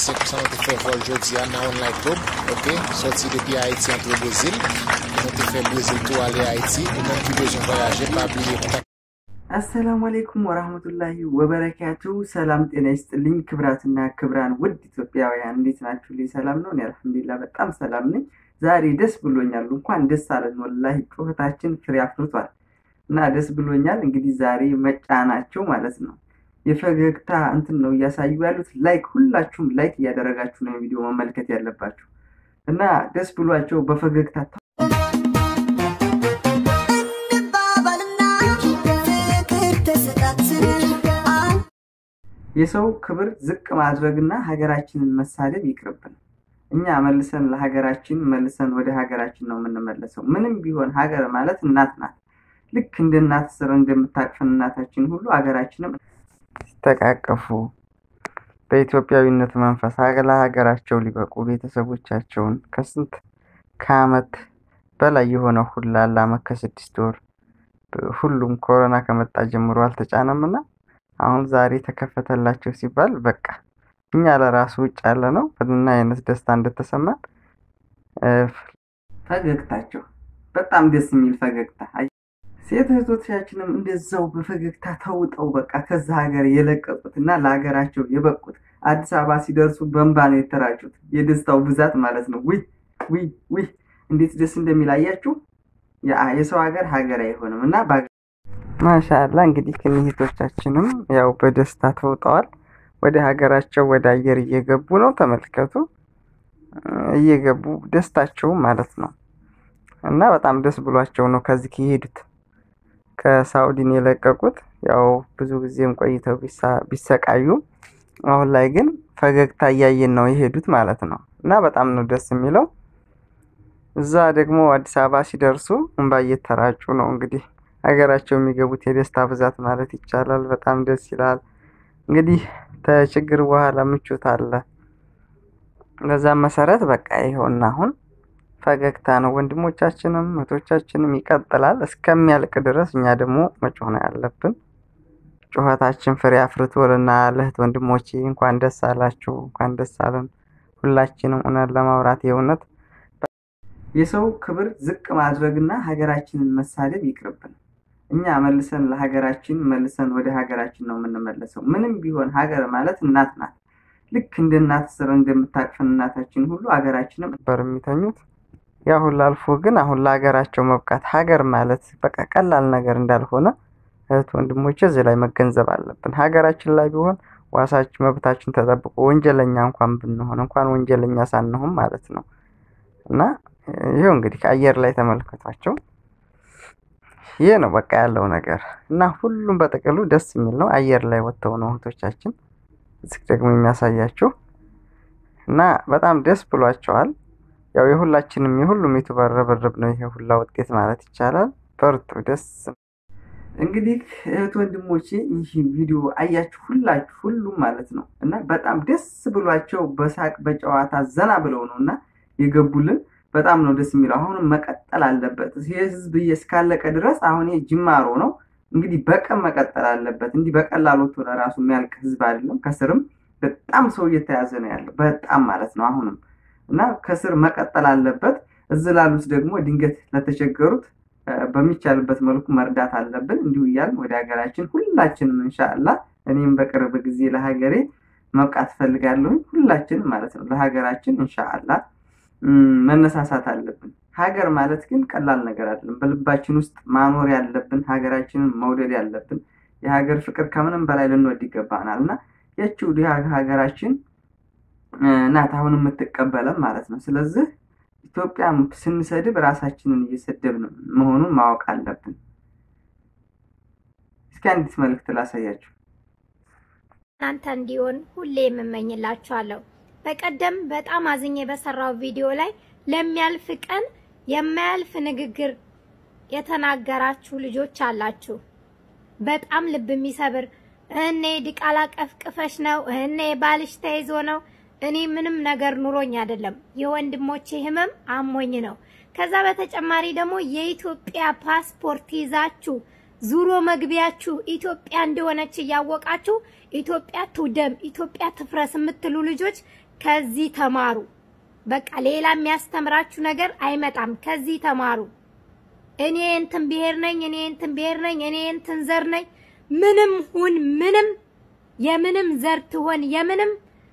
100% nou te fè vol jodi an nan online club, ok, soti depi Haiti antre Brazil, nou te fè Brazil tou ale Haiti, ou men ki bezon voyaje, pa abliye kontak አሰላሙ አሌይኩም ወራህመቱላሂ ወበረካቱ። ሰላም ጤና ይስጥልኝ። ክብራትና ክብራን ውድ ኢትዮጵያውያን እንዴት ናችሁ? ልኝ ሰላም ነው። እኔ አልሐምዱሊላህ በጣም ሰላም ነኝ። ዛሬ ደስ ብሎኛል። እንኳን ደስ አለን። ወላሂ ጩኸታችን ፍሬ አፍርቷል እና ደስ ብሎኛል። እንግዲህ ዛሬ መጫናቸው ማለት ነው የፈገግታ እንትን ነው እያሳዩ ያሉት። ላይክ ሁላችሁም ላይክ እያደረጋችሁ ነው ቪዲዮ መመልከት ያለባችሁ እና ደስ ብሏቸው በፈገግታ የሰው ክብር ዝቅ ማድረግና ሀገራችንን መሳደብ ይቅርብን። እኛ መልሰን ለሀገራችን መልሰን ወደ ሀገራችን ነው የምንመለሰው። ምንም ቢሆን ሀገር ማለት እናት ናት። ልክ እንደ እናት ስር እንደምታቅፈን እናታችን ሁሉ ሀገራችንም ሲተቃቀፉ በኢትዮጵያዊነት መንፈስ ለሀገራቸው ሊበቁ ቤተሰቦቻቸውን ከስንት ከአመት በላይ የሆነ ሁላ ለአመት ከስድስት ወር ሁሉም ኮሮና ከመጣ ጀምሮ አልተጫነምና አሁን ዛሬ ተከፈተላቸው ሲባል በቃ እኛ ለራሱ ውጭ ያለ ነው እና አይነት ደስታ እንደተሰማን ፈገግታቸው በጣም ደስ የሚል ፈገግታ። ሴት እህቶቻችንም እንደዛው በፈገግታ ተውጠው በቃ ከዛ ሀገር የለቀቁት እና ለሀገራቸው የበቁት አዲስ አበባ ሲደርሱ በእንባ ነው የተራጩት። የደስታው ብዛት ማለት ነው። ውይ ውይ ውይ እንዴት ደስ እንደሚላያችሁ የሰው ሀገር ሀገር አይሆንም እና ማሻላ እንግዲህ ክንሂቶቻችንም ያው በደስታ ተውጠዋል። ወደ ሀገራቸው ወደ አየር እየገቡ ነው። ተመልከቱ፣ እየገቡ ደስታቸው ማለት ነው እና በጣም ደስ ብሏቸው ነው ከዚህ ከሄዱት ከሳኡዲን የለቀቁት። ያው ብዙ ጊዜም ቆይተው ቢሰቃዩም አሁን ላይ ግን ፈገግታ እያየን ነው የሄዱት ማለት ነው እና በጣም ነው ደስ የሚለው። እዛ ደግሞ አዲስ አበባ ሲደርሱ እንባ እየተራጩ ነው እንግዲህ ሀገራቸው የሚገቡት የደስታ ብዛት ማለት ይቻላል። በጣም ደስ ይላል። እንግዲህ ከችግር በኋላ ምቾት አለ። በዛም መሰረት በቃ ይኸውና አሁን ፈገግታ ነው። ወንድሞቻችንም እህቶቻችንም ይቀጥላል እስከሚያልቅ ድረስ እኛ ደግሞ መጮህ ነው ያለብን። ጩኸታችን ፍሬ አፍርቶልና ለእህት ወንድሞቼ እንኳን ደስ አላችሁ፣ እንኳን ደስ አለን። ሁላችንም እውነት ለማውራት የእውነት የሰው ክብር ዝቅ ማድረግና ሀገራችንን መሳደብ ይቅርብን። እኛ መልሰን ለሀገራችን መልሰን ወደ ሀገራችን ነው የምንመለሰው። ምንም ቢሆን ሀገር ማለት እናት ናት። ልክ እንደ እናት ስር እንደምታቅፈን እናታችን ሁሉ ሀገራችንም ነበር የሚተኙት። ያ ሁሉ አልፎ ግን አሁን ለሀገራቸው መብቃት ሀገር ማለት በቃ ቀላል ነገር እንዳልሆነ እህት ወንድሞቼ እዚህ ላይ መገንዘብ አለብን። ሀገራችን ላይ ቢሆን ዋሳችን መብታችን ተጠብቆ ወንጀለኛ እንኳን ብንሆን እንኳን ወንጀለኛ ሳንሆን ማለት ነው እና ይሄው እንግዲህ ከአየር ላይ ተመልከቷቸው። ይህ ነው በቃ ያለው ነገር እና ሁሉም በጥቅሉ ደስ የሚል ነው። አየር ላይ ወጥተው ነው እህቶቻችን እዚህ ደግሞ የሚያሳያችሁ እና በጣም ደስ ብሏቸዋል። ያው የሁላችንም የሁሉም ዩቱበር ርብርብ ነው ይሄ ሁላ ውጤት ማለት ይቻላል። በርቱ፣ ደስ እንግዲህ እህት ወንድሞቼ ይህ ቪዲዮ አያችሁ ሁላችሁ ሁሉም ማለት ነው እና በጣም ደስ ብሏቸው በሳቅ በጨዋታ ዘና ብለው ነው እና የገቡልን በጣም ነው ደስ የሚለው። አሁንም መቀጠል አለበት። ይህ ህዝብ እስካለቀ ድረስ አሁን ጅማሮ ነው እንግዲህ በቀን መቀጠል አለበት። እንዲህ በቀላሉ ወጥቶ ለራሱ የሚያልቅ ህዝብ አይደለም። ከስርም በጣም ሰው እየተያዘ ነው ያለው በጣም ማለት ነው አሁንም እና ከስር መቀጠል አለበት። እዚህ ላሉት ደግሞ ድንገት ለተቸገሩት በሚቻልበት መልኩ መርዳት አለብን። እንዲሁ እያልን ወደ ሀገራችን ሁላችንም እንሻላ እኔም በቅርብ ጊዜ ለሀገሬ መብቃት እፈልጋለሁኝ። ሁላችንም ማለት ነው ለሀገራችን እንሻላ መነሳሳት አለብን። ሀገር ማለት ግን ቀላል ነገር አይደለም። በልባችን ውስጥ ማኖር ያለብን ሀገራችንን መውደድ ያለብን የሀገር ፍቅር ከምንም በላይ ልንወድ ይገባናል እና ያቺው ሀገራችን ናት አሁን የምትቀበለን ማለት ነው። ስለዚህ ኢትዮጵያ ስንሰድብ ራሳችንን እየሰደብን መሆኑን ማወቅ አለብን። እስኪ አንዲት መልዕክት ላሳያችሁ። እናንተ እንዲሆን ሁሌ የምመኝላችኋለሁ። በቀደም በጣም አዝኜ በሰራው ቪዲዮ ላይ ለሚያልፍ ቀን የማያልፍ ንግግር የተናገራችሁ ልጆች አላችሁ። በጣም ልብ የሚሰብር እኔ ዲቃላ ቀፍቅፈሽ ነው፣ እኔ ባልሽ ተይዞ ነው። እኔ ምንም ነገር ኑሮኝ አይደለም፣ የወንድሞቼ ህመም አሞኝ ነው። ከዛ በተጨማሪ ደግሞ የኢትዮጵያ ፓስፖርት ይዛችሁ ዙሮ መግቢያችሁ ኢትዮጵያ እንደሆነች እያወቃችሁ ኢትዮጵያ ትውደም፣ ኢትዮጵያ ትፍረስ የምትሉ ልጆች ከዚህ ተማሩ። በቃ ሌላ የሚያስተምራችሁ ነገር አይመጣም። ከዚህ ተማሩ። እኔ እንትን ብሔር ነኝ፣ እኔ እንትን ብሔር ነኝ፣ እኔ እንትን ዘር ነኝ፣ ምንም ሁን ምንም የምንም ዘር ትሆን የምንም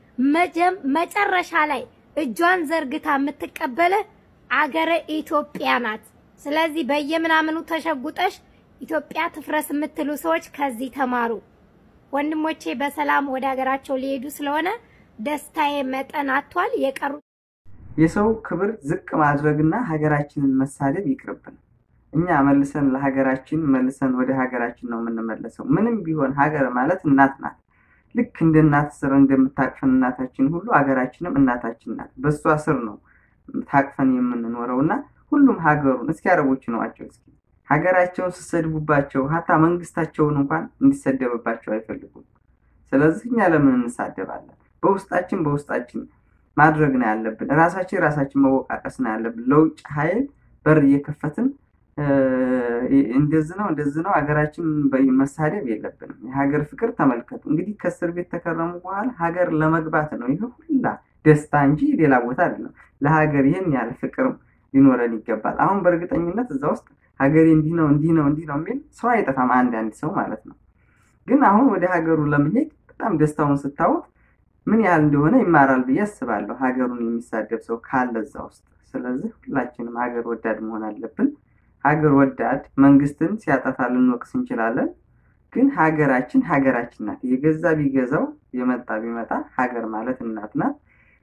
መጨረሻ ላይ እጇን ዘርግታ የምትቀበለ አገረ ኢትዮጵያ ናት። ስለዚህ በየምናምኑ ተሸጉጠሽ ኢትዮጵያ ትፍረስ የምትሉ ሰዎች ከዚህ ተማሩ። ወንድሞቼ በሰላም ወደ ሀገራቸው ሊሄዱ ስለሆነ ደስታዬ መጠን አጥቷል። የቀሩ የሰው ክብር ዝቅ ማድረግና ሀገራችንን መሳደብ ይቅርብን። እኛ መልሰን ለሀገራችን መልሰን ወደ ሀገራችን ነው የምንመለሰው። ምንም ቢሆን ሀገር ማለት እናት ናት። ልክ እንደ እናት ስር እንደምታቅፈን እናታችን ሁሉ ሀገራችንም እናታችን ናት። በእሷ ስር ነው ታቅፈን የምንኖረው እና ሁሉም ሀገሩን እስኪ አረቦች ነዋቸው እስኪ ሀገራቸውን ስሰድቡባቸው ሀታ መንግስታቸውን እንኳን እንዲሰደብባቸው አይፈልጉም። ስለዚህ እኛ ለምን እንሳደባለን? በውስጣችን በውስጣችን ማድረግ ነው ያለብን። ራሳችን ራሳችን መወቃቀስ ነው ያለብን። ለውጭ ኃይል በር እየከፈትን እንደዚህ ነው እንደዚህ ነው ሀገራችን መሳደብ የለብንም። የሀገር ፍቅር ተመልከቱ እንግዲህ ከእስር ቤት ተከረሙ በኋላ ሀገር ለመግባት ነው ይህ ሁላ ደስታ እንጂ ሌላ ቦታ አይደለም። ለሀገር ይህን ያህል ፍቅር ሊኖረን ይገባል። አሁን በእርግጠኝነት እዛ ውስጥ ሀገሬ እንዲህ ነው እንዲህ ነው እንዲህ ነው የሚል ሰው አይጠፋም፣ አንዳንድ ሰው ማለት ነው። ግን አሁን ወደ ሀገሩ ለመሄድ በጣም ደስታውን ስታወት ምን ያህል እንደሆነ ይማራል ብዬ አስባለሁ፣ ሀገሩን የሚሳደብ ሰው ካለ እዛ ውስጥ። ስለዚህ ሁላችንም ሀገር ወዳድ መሆን አለብን። ሀገር ወዳድ መንግስትን ሲያጠፋ ልንወቅስ እንችላለን፣ ግን ሀገራችን ሀገራችን ናት። የገዛ ቢገዛው የመጣ ቢመጣ ሀገር ማለት እናት ናት።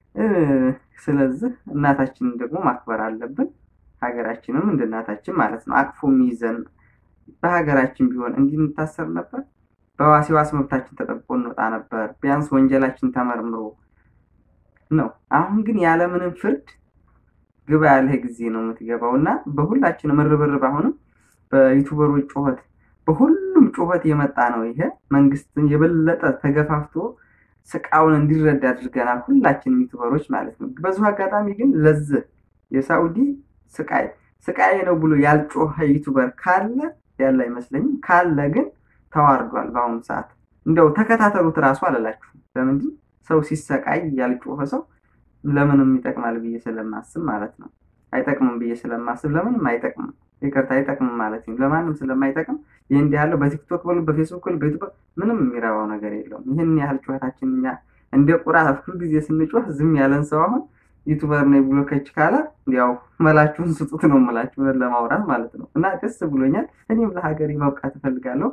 ስለዚህ እናታችንን ደግሞ ማክበር አለብን። ሀገራችንም እንደ እናታችን ማለት ነው። አቅፎ የሚይዘን በሀገራችን ቢሆን እንዲህ እንታሰር ነበር። በዋስ ዋስ መብታችን ተጠብቆ እንወጣ ነበር። ቢያንስ ወንጀላችን ተመርምሮ ነው። አሁን ግን ያለምንም ፍርድ ግባ ያለህ ጊዜ ነው የምትገባው እና በሁላችንም ርብርብ አሁንም በዩቱበሮች ጩኸት፣ በሁሉም ጩኸት የመጣ ነው ይሄ መንግስትን የበለጠ ተገፋፍቶ ስቃውን እንዲረዳ አድርገናል። ሁላችንም ዩቱበሮች ማለት ነው። በዚሁ አጋጣሚ ግን ለዚህ የሳኡዲ ስቃይ ስቃይ ነው ብሎ ያልጮኸ ዩቱበር ካለ ያለ አይመስለኝም። ካለ ግን ተዋርዷል። በአሁኑ ሰዓት እንደው ተከታተሉት እራሱ አላላችሁም። ለምንድን ሰው ሲሰቃይ ያልጮኸ ሰው ለምንም ይጠቅማል ብዬ ስለማስብ ማለት ነው። አይጠቅምም ብዬ ስለማስብ ለምንም አይጠቅምም፣ ይቅርታ አይጠቅምም ማለት ነው። ለማንም ስለማይጠቅም ይህ እንዲህ ያለው በቲክቶክ በሉ በፌስቡክ በሉ በዩቱብ ምንም የሚረባው ነገር የለውም። ይህን ያህል ጩኸታችን እኛ እንደ ቁራ ሁል ጊዜ ስንጮህ ዝም ያለን ሰው አሁን ዩቱበር ነኝ ብሎ ከች ካለ ያው መላችሁን ስጡት ነው የምላችሁ ለማውራት ማለት ነው። እና ደስ ብሎኛል። እኔም ለሀገሬ መብቃት እፈልጋለሁ።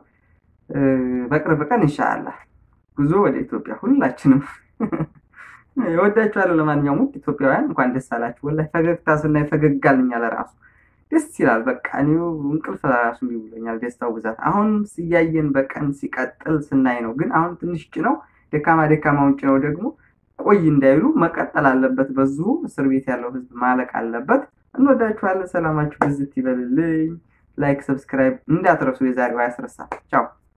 በቅርብ ቀን ኢንሻአላህ ጉዞ ወደ ኢትዮጵያ ሁላችንም እወዳችኋለሁ። ለማንኛውም ውድ ኢትዮጵያውያን እንኳን ደስ አላችሁ። ወላሂ ፈገግታ ስናይ ፈገግ አልኛ ለራሱ ደስ ይላል። በቃ እኔው እንቅልፍ ለራሱ ብሎኛል ደስታው ብዛት። አሁን እያየን በቀን ሲቀጥል ስናይ ነው። ግን አሁን ትንሽ ጭነው ደካማ ደካማውን ጭነው ደግሞ ቆይ እንዳይሉ መቀጠል አለበት። በዙ እስር ቤት ያለው ህዝብ ማለቅ አለበት። እንወዳችኋለን። ሰላማችሁ ብዝት ይበልልኝ። ላይክ፣ ሰብስክራይብ እንዳትረሱ። የዛሬው አያስረሳል። ቻው